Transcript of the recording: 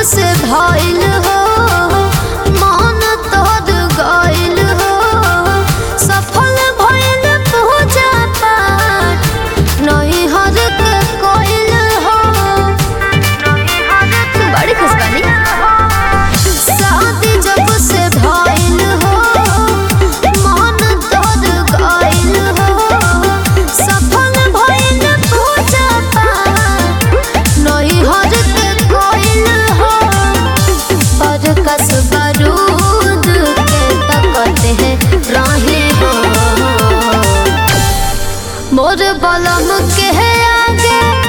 से भइल हो मन तोर गइल हो सफल भइल पूजा पाठ नहीं हर के कोइल हो बड़ी खुश बानी शादी जब से भइल हो मन तोर गइल हो सफल भइल पूजा पाठ नहीं हर के कोइल हो पर कस बारूद के तकते हैं राही हो मोर बलम के आगे